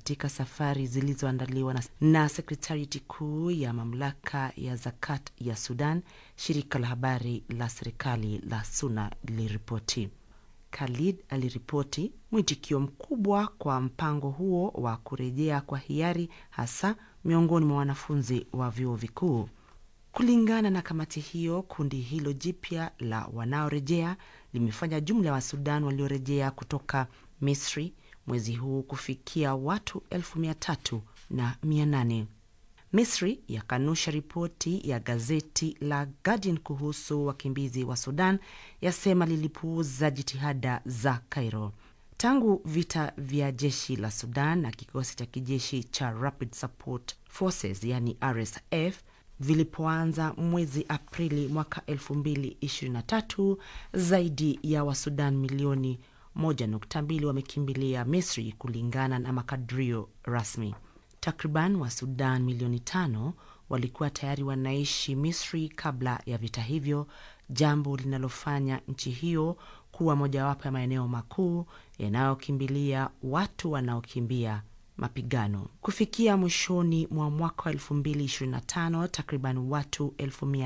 katika safari zilizoandaliwa na, na sekretariati kuu ya mamlaka ya zakat ya Sudan, shirika la habari la serikali la SUNA liliripoti. Khalid aliripoti mwitikio mkubwa kwa mpango huo wa kurejea kwa hiari, hasa miongoni mwa wanafunzi wa vyuo vikuu. Kulingana na kamati hiyo, kundi hilo jipya la wanaorejea limefanya jumla ya Wasudan waliorejea kutoka Misri mwezi huu kufikia watu elfu mia tatu na mia nane. Misri yakanusha ripoti ya gazeti la Guardian kuhusu wakimbizi wa Sudan, yasema lilipuuza jitihada za Cairo. Tangu vita vya jeshi la Sudan na kikosi cha kijeshi cha Rapid Support Forces yani RSF vilipoanza mwezi Aprili mwaka 2023 zaidi ya Wasudan milioni 1.2 wamekimbilia Misri kulingana na makadirio rasmi. Takriban Wasudan milioni tano walikuwa tayari wanaishi Misri kabla ya vita hivyo, jambo linalofanya nchi hiyo kuwa mojawapo ya maeneo makuu yanayokimbilia watu wanaokimbia mapigano. Kufikia mwishoni mwa mwaka wa 2025 takriban watu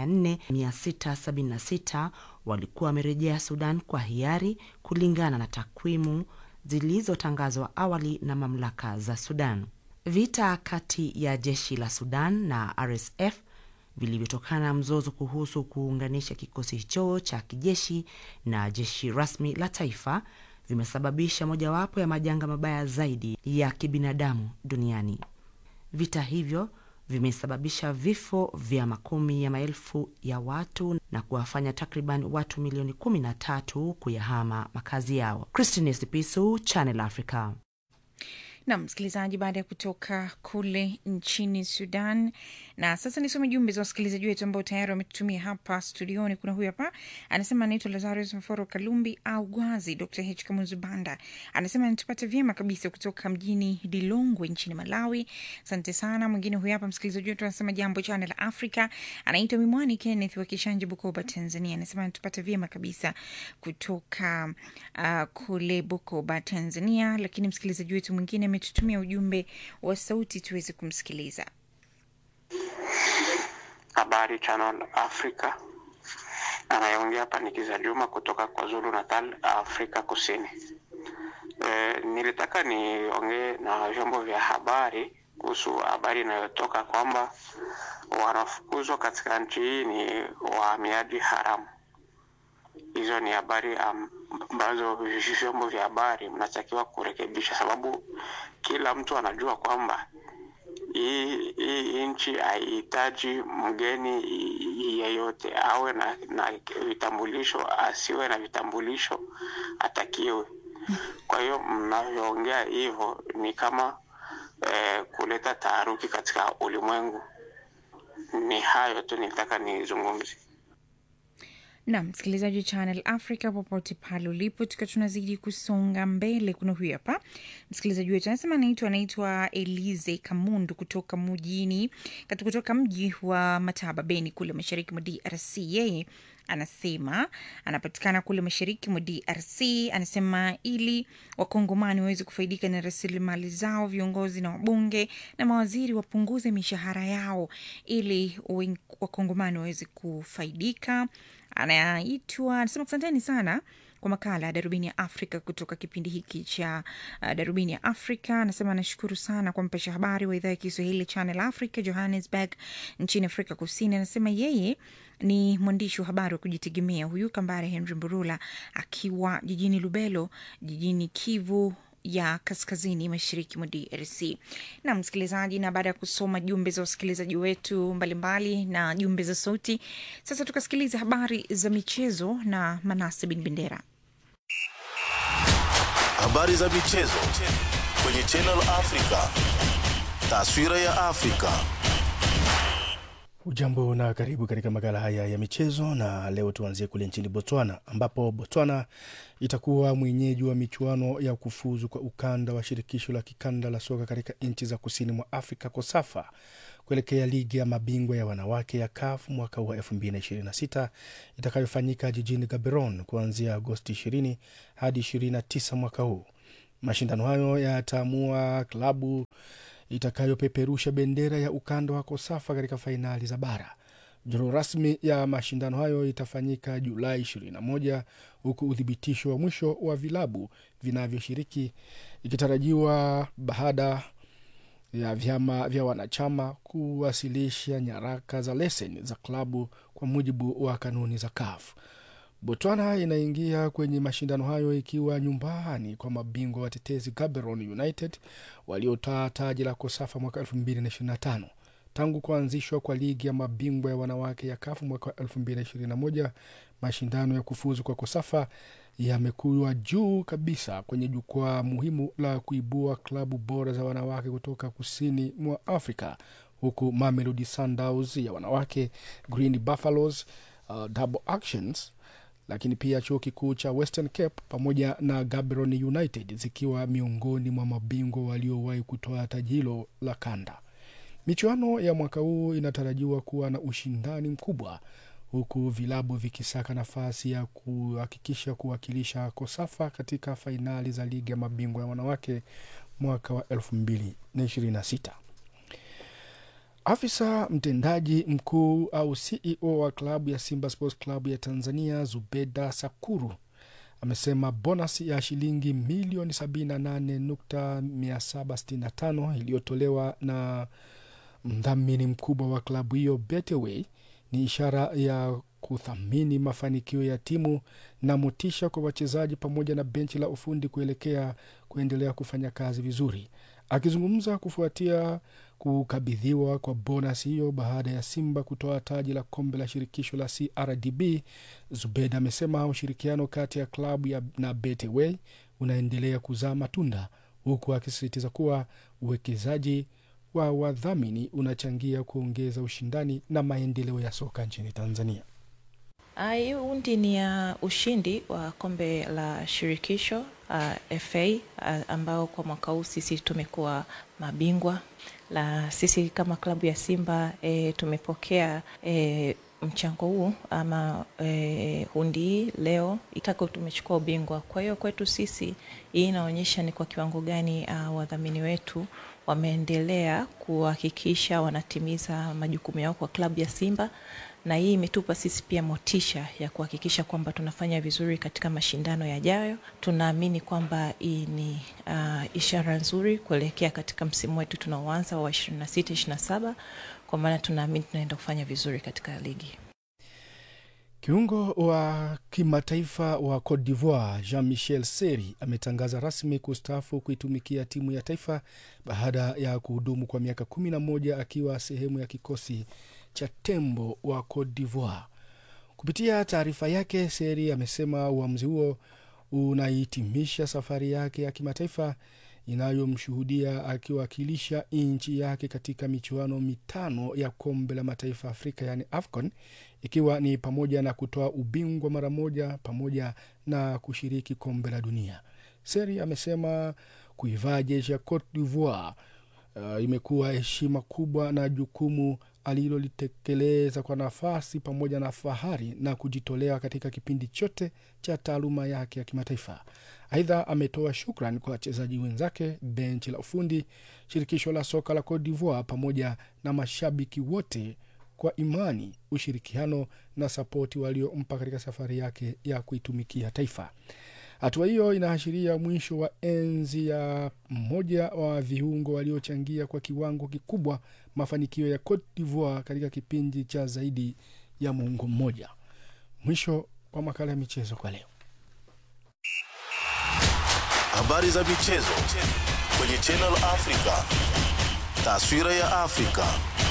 4676 walikuwa wamerejea Sudan kwa hiari kulingana na takwimu zilizotangazwa awali na mamlaka za Sudan. Vita kati ya jeshi la Sudan na RSF vilivyotokana na mzozo kuhusu kuunganisha kikosi hicho cha kijeshi na jeshi rasmi la taifa vimesababisha mojawapo ya majanga mabaya zaidi ya kibinadamu duniani. Vita hivyo vimesababisha vifo vya makumi ya maelfu ya watu na kuwafanya takriban watu milioni 13 kuyahama makazi yao. Christine Sipisu, Channel Africa. Nam msikilizaji, baada ya kutoka kule nchini Sudan. Na sasa nisome jumbe za wasikilizaji wetu ambao tayari wametutumia hapa studioni. Kuna huyu hapa anasema anaitwa Lazarus Mforo Kalumbi au Gwazi. Dr H Kamunzu Banda anasema anatupata vyema kabisa kutoka mjini Lilongwe nchini Malawi. Asante sana. Mwingine huyu hapa msikilizaji wetu anasema jambo Channel Africa, anaitwa Mimwani Kenneth wa Kishanje, Bukoba, Tanzania. Anasema anatupata vyema kabisa kutoka uh, kule Bukoba, Tanzania. Lakini msikilizaji wetu mwingine ametutumia ujumbe wa sauti tuweze kumsikiliza. Habari Channel Africa, anayeongea hapa ni Kiza Juma kutoka kwa Zulu Natal, Afrika Kusini. E, nilitaka niongee na vyombo vya habari kuhusu habari inayotoka kwamba wanafukuzwa katika nchi hii ni wahamiaji haramu. Hizo ni habari ambazo vyombo vya habari mnatakiwa kurekebisha, sababu kila mtu anajua kwamba hii hii nchi haihitaji mgeni yeyote, awe na, na vitambulisho asiwe na vitambulisho atakiwe. Kwa hiyo mnavyoongea hivyo ni kama eh, kuleta taharuki katika ulimwengu. Ni hayo tu nilitaka nizungumze. na msikilizaji wa Channel Africa popote pale ulipo, tukiwa tunazidi kusonga mbele. Kuna huyu hapa msikilizaji wetu anasema anaitwa anaitwa Elize Kamundu kutoka mjini kati kutoka mji wa Mataba Beni kule mashariki mwa DRC. Yeye anasema anapatikana kule mashariki mwa DRC. Anasema ili wakongomani waweze kufaidika na rasilimali zao, viongozi na wabunge na mawaziri wapunguze mishahara yao ili wen- wakongomani waweze kufaidika. Anaitwa anasema asanteni sana kwa makala ya darubini ya Afrika kutoka kipindi hiki cha uh, darubini ya Afrika. Anasema anashukuru sana kwa mpasha habari wa idhaa ya Kiswahili Channel Africa Johannesburg nchini Afrika Kusini. Anasema yeye ni mwandishi wa habari wa kujitegemea huyu Kambare Henry Mburula akiwa jijini Lubelo jijini Kivu ya kaskazini mashariki mwa DRC. Na msikilizaji, na baada ya kusoma jumbe za wasikilizaji wetu mbalimbali mbali, na jumbe za sauti, sasa tukasikiliza habari za michezo na Manase Bin Bendera. Habari za michezo kwenye Channel Africa. Taswira ya Afrika. Ujambo na karibu katika makala haya ya michezo, na leo tuanzie kule nchini Botswana ambapo Botswana itakuwa mwenyeji wa michuano ya kufuzu kwa ukanda wa shirikisho la kikanda la soka katika nchi za kusini mwa Afrika KOSAFA kuelekea ligi ya mabingwa ya wanawake ya CAF mwaka wa 2026 itakayofanyika jijini Gaborone kuanzia Agosti 20 hadi 29 mwaka huu. Mashindano hayo yataamua klabu itakayopeperusha bendera ya ukanda wa Kosafa katika fainali za bara. Duru rasmi ya mashindano hayo itafanyika Julai 21 huku uthibitisho wa mwisho wa vilabu vinavyoshiriki ikitarajiwa baada ya vyama vya wanachama kuwasilisha nyaraka za leseni za klabu kwa mujibu wa kanuni za CAF. Botswana inaingia kwenye mashindano hayo ikiwa nyumbani kwa mabingwa watetezi Gaborone United waliotaa taji la Kosafa mwaka 2025. Tangu kuanzishwa kwa ligi ya mabingwa ya wanawake ya kafu mwaka 2021 mashindano ya kufuzu kwa Kosafa yamekuwa juu kabisa kwenye jukwaa muhimu la kuibua klabu bora za wanawake kutoka kusini mwa Afrika, huku Mamelodi Sundowns ya wanawake, Green Buffaloes, uh, Double Actions lakini pia chuo kikuu cha Western Cape pamoja na Gaborone United zikiwa miongoni mwa mabingwa waliowahi kutoa taji hilo la kanda. Michuano ya mwaka huu inatarajiwa kuwa na ushindani mkubwa huku vilabu vikisaka nafasi ya kuhakikisha kuwakilisha Kosafa katika fainali za ligi ya mabingwa ya wanawake mwaka wa 2026. Afisa mtendaji mkuu au CEO wa klabu ya Simba Sports Club ya Tanzania Zubeda Sakuru amesema bonasi ya shilingi milioni 78.765 iliyotolewa na mdhamini mkubwa wa klabu hiyo Betway ni ishara ya kuthamini mafanikio ya timu na motisha kwa wachezaji pamoja na benchi la ufundi kuelekea kuendelea kufanya kazi vizuri. Akizungumza kufuatia kukabidhiwa kwa bonus hiyo baada ya Simba kutoa taji la kombe la shirikisho la CRDB, Zubed amesema ushirikiano kati ya klabu ya na Betway unaendelea kuzaa matunda, huku akisisitiza kuwa uwekezaji wa wadhamini unachangia kuongeza ushindani na maendeleo ya soka nchini Tanzania. Hii hundi ni ya ushindi wa kombe la shirikisho uh, FA uh, ambao kwa mwaka huu sisi tumekuwa mabingwa la sisi kama klabu ya Simba e, tumepokea e, mchango huu ama e, hundi hii leo itako tumechukua ubingwa. Kwa hiyo kwetu sisi hii inaonyesha ni kwa kiwango gani uh, wadhamini wetu wameendelea kuhakikisha wanatimiza majukumu yao kwa klabu ya Simba na hii imetupa sisi pia motisha ya kuhakikisha kwamba tunafanya vizuri katika mashindano yajayo. Tunaamini kwamba hii ni uh, ishara nzuri kuelekea katika msimu wetu tunaoanza wa 26 27, kwa maana tunaamini tunaenda kufanya vizuri katika ligi. Kiungo wa kimataifa wa Cote d'Ivoire Jean Michel Seri ametangaza rasmi kustaafu kuitumikia timu ya taifa baada ya kuhudumu kwa miaka kumi na moja akiwa sehemu ya kikosi cha tembo wa Cote d'Ivoire. Kupitia taarifa yake, Seri amesema uamuzi huo unahitimisha safari yake ya kimataifa inayomshuhudia akiwakilisha nchi yake katika michuano mitano ya kombe la mataifa Afrika yaani AFCON, ikiwa ni pamoja na kutoa ubingwa mara moja pamoja na kushiriki kombe la dunia. Seri amesema kuivaa jeshi ya Cote d'Ivoire uh, imekuwa heshima kubwa na jukumu alilolitekeleza kwa nafasi pamoja na fahari na kujitolea katika kipindi chote cha taaluma yake ya kimataifa. Aidha, ametoa shukran kwa wachezaji wenzake, benchi la ufundi, shirikisho la soka la Cote d'Ivoire pamoja na mashabiki wote kwa imani, ushirikiano na sapoti waliompa katika safari yake ya kuitumikia taifa. Hatua hiyo inaashiria mwisho wa enzi ya mmoja wa viungo waliochangia kwa kiwango kikubwa mafanikio ya Cote d'Ivoire katika kipindi cha zaidi ya muongo mmoja. Mwisho wa makala ya michezo kwa leo. Habari za michezo kwenye Channel Africa. Taswira ya Afrika.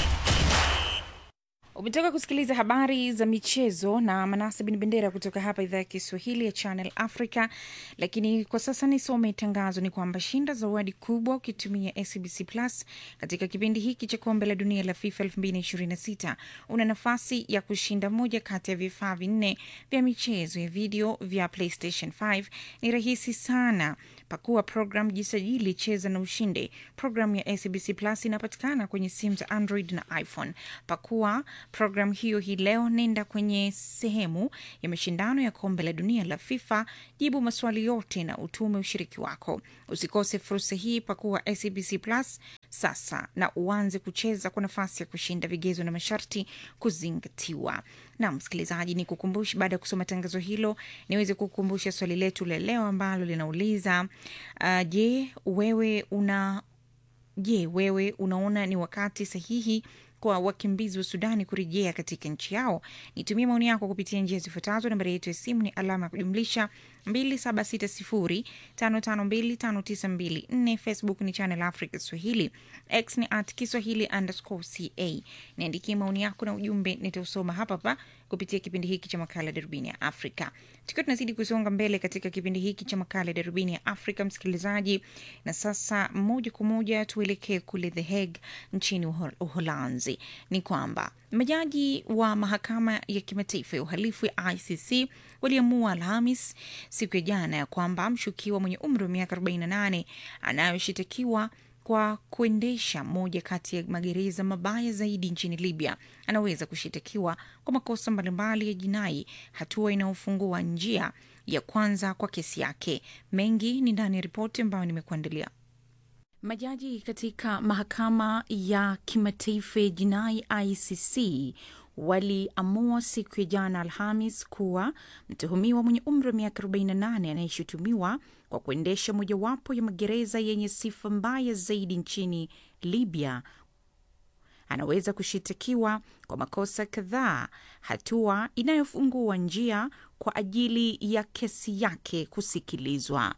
Umetoka kusikiliza habari za michezo na Manase Bin Bendera kutoka hapa idhaa ya Kiswahili ya Channel Africa. Lakini kwa sasa nisome tangazo, ni kwamba shinda zawadi kubwa ukitumia SBC Plus katika kipindi hiki cha kombe la dunia la FIFA 2026. Una nafasi ya kushinda moja kati ya vifaa vinne vya michezo ya video vya PlayStation 5. Ni rahisi sana Pakua program, jisajili, cheza na ushinde. Programu ya SABC Plus inapatikana kwenye simu za Android na iPhone. Pakua program hiyo hii leo, nenda kwenye sehemu ya mashindano ya kombe la dunia la FIFA, jibu maswali yote na utume ushiriki wako. Usikose fursa hii, pakua SABC Plus sasa na uanze kucheza kwa nafasi ya kushinda. Vigezo na masharti kuzingatiwa. Na msikilizaji, ni kukumbusha baada ya kusoma tangazo hilo, niweze kukumbusha swali letu la leo ambalo linauliza uh, je, wewe una je, wewe unaona ni wakati sahihi kwa wakimbizi wa Sudani kurejea katika nchi yao? Nitumie maoni yako kupitia njia zifuatazo. Nambari yetu ya simu ni alama ya kujumlisha 276055259254. Facebook ni Channel Africa Swahili, X ni at Kiswahili underscore ca. Niandikie maoni yako na ujumbe, nitausoma hapa hapa kupitia kipindi hiki cha makala Darubini ya Afrika. Tukiwa tunazidi kusonga mbele katika kipindi hiki cha makala Darubini ya Afrika, msikilizaji, na sasa moja kwa moja tuelekee kule The Hague nchini Uho- Uholanzi. Ni kwamba majaji wa mahakama ya kimataifa ya uhalifu ya ICC waliamua Alhamis siku ya jana ya kwamba mshukiwa mwenye umri wa miaka 48 anayoshitakiwa kwa kuendesha moja kati ya magereza mabaya zaidi nchini Libya anaweza kushitakiwa kwa makosa mbalimbali ya jinai, hatua inayofungua njia ya kwanza kwa kesi yake. Mengi ni ndani ya ripoti ambayo nimekuandalia. Majaji katika mahakama ya kimataifa ya jinai ICC waliamua siku ya jana Alhamis kuwa mtuhumiwa mwenye umri wa miaka 48 anayeshutumiwa kwa kuendesha mojawapo ya magereza yenye sifa mbaya zaidi nchini Libya anaweza kushitakiwa kwa makosa kadhaa, hatua inayofungua njia kwa ajili ya kesi yake kusikilizwa.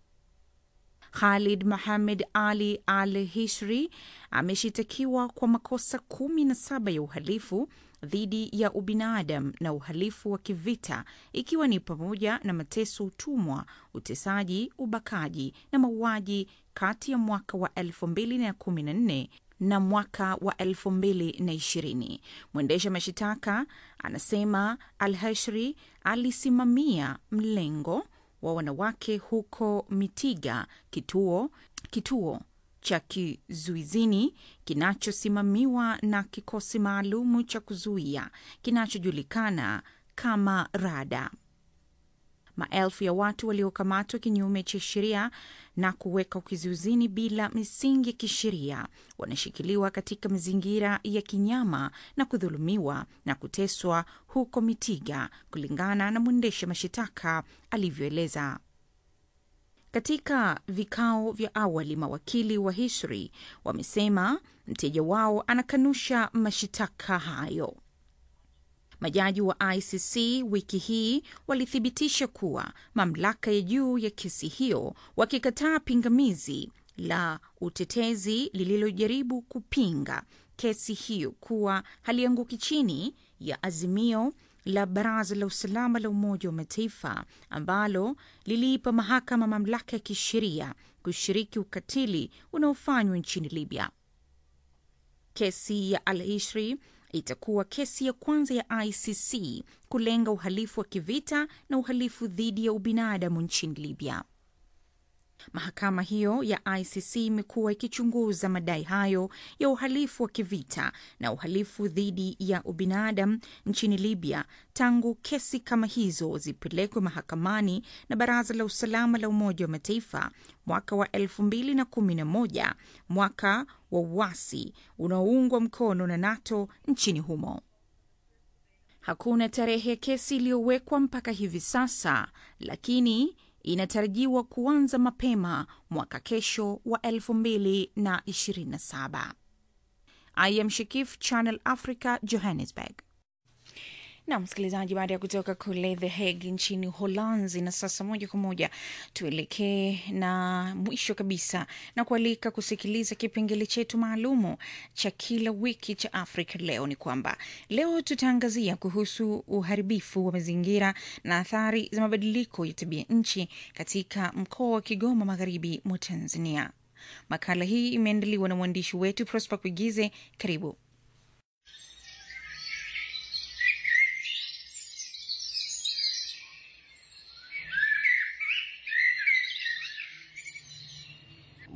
Khalid Mohamed Ali Al Hishri ameshitakiwa kwa makosa kumi na saba ya uhalifu dhidi ya ubinadamu na uhalifu wa kivita ikiwa ni pamoja na mateso, utumwa, utesaji, ubakaji na mauaji kati ya mwaka wa 2014 na mwaka wa 2020. Mwendesha mashitaka anasema Al Hashri alisimamia mlengo wa wanawake huko Mitiga, kituo kituo cha kizuizini kinachosimamiwa na kikosi maalumu cha kuzuia kinachojulikana kama Rada. Maelfu ya watu waliokamatwa kinyume cha sheria na kuweka kizuizini bila misingi ya kisheria wanashikiliwa katika mazingira ya kinyama na kudhulumiwa na kuteswa huko Mitiga, kulingana na mwendesha mashitaka alivyoeleza. Katika vikao vya awali, mawakili wa Hisri wamesema mteja wao anakanusha mashitaka hayo. Majaji wa ICC wiki hii walithibitisha kuwa mamlaka ya juu ya kesi hiyo, wakikataa pingamizi la utetezi lililojaribu kupinga kesi hiyo kuwa halianguki chini ya azimio la Baraza la Usalama la Umoja wa Mataifa ambalo liliipa mahakama mamlaka ya kisheria kushiriki ukatili unaofanywa nchini Libya. Kesi ya Al Ishri itakuwa kesi ya kwanza ya ICC kulenga uhalifu wa kivita na uhalifu dhidi ya ubinadamu nchini Libya. Mahakama hiyo ya ICC imekuwa ikichunguza madai hayo ya uhalifu wa kivita na uhalifu dhidi ya ubinadamu nchini Libya tangu kesi kama hizo zipelekwe mahakamani na Baraza la Usalama la Umoja wa Mataifa mwaka wa 2011, mwaka wa uasi unaoungwa mkono na NATO nchini humo. Hakuna tarehe ya kesi iliyowekwa mpaka hivi sasa, lakini inatarajiwa kuanza mapema mwaka kesho wa 2027. I am Shikif, Channel Africa, Johannesburg. na msikilizaji, baada ya kutoka kule The Hague nchini Uholanzi, na sasa moja kwa moja tuelekee na mwisho kabisa na kualika kusikiliza kipengele chetu maalumu cha kila wiki cha Afrika Leo. Ni kwamba leo tutaangazia kuhusu uharibifu wa mazingira na athari za mabadiliko ya tabia nchi katika mkoa wa Kigoma, magharibi mwa Tanzania. Makala hii imeandaliwa na mwandishi wetu Prosper Kuigize. Karibu.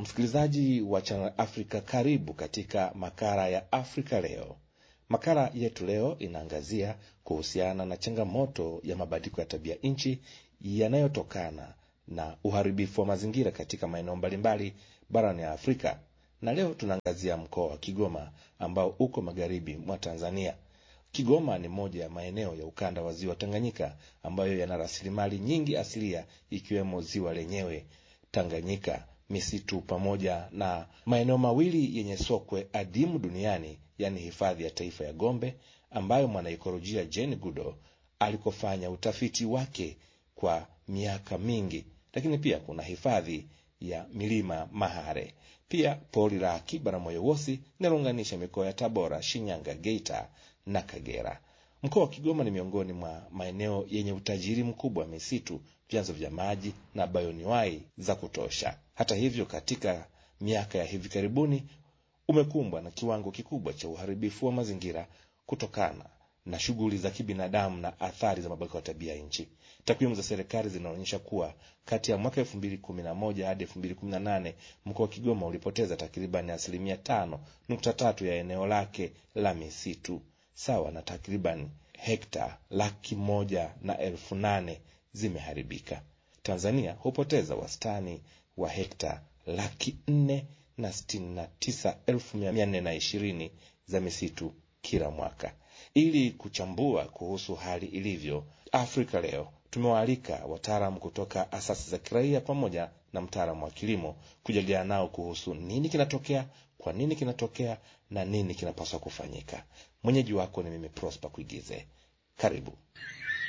msikilizaji wa Channel Africa, karibu katika makala ya Afrika Leo. Makala yetu leo inaangazia kuhusiana na changamoto ya mabadiliko ya tabia nchi yanayotokana na uharibifu wa mazingira katika maeneo mbalimbali barani ya Afrika, na leo tunaangazia mkoa wa Kigoma ambao uko magharibi mwa Tanzania. Kigoma ni moja ya maeneo ya ukanda wa ziwa Tanganyika ambayo yana rasilimali nyingi asilia ikiwemo ziwa lenyewe Tanganyika, misitu pamoja na maeneo mawili yenye sokwe adimu duniani, yaani hifadhi ya taifa ya Gombe ambayo mwanaikolojia Jane Goodall alikofanya utafiti wake kwa miaka mingi, lakini pia kuna hifadhi ya milima Mahare, pia pori la akiba la Moyowosi linalounganisha mikoa ya Tabora, Shinyanga, Geita na Kagera. Mkoa wa Kigoma ni miongoni mwa maeneo yenye utajiri mkubwa wa misitu, vyanzo vya maji na bayoniwai za kutosha. Hata hivyo, katika miaka ya hivi karibuni umekumbwa na kiwango kikubwa cha uharibifu wa mazingira kutokana na shughuli za kibinadamu na athari za mabadiliko ya tabia nchi. Takwimu za serikali zinaonyesha kuwa kati ya mwaka elfu mbili kumi na moja hadi elfu mbili kumi na nane mkoa wa Kigoma ulipoteza takribani asilimia tano nukta tatu ya eneo lake la misitu sawa na takriban hekta laki moja na elfu nane zimeharibika. Tanzania hupoteza wastani wa hekta laki nne na sitini na tisa elfu mia nne na ishirini za misitu kila mwaka. Ili kuchambua kuhusu hali ilivyo Afrika leo, tumewaalika wataalamu kutoka asasi za kiraia pamoja na mtaalamu wa kilimo kujadiliana nao kuhusu nini kinatokea, kwa nini kinatokea na nini kinapaswa kufanyika. Mwenyeji wako ni mimi Prosper Kuigize. Karibu.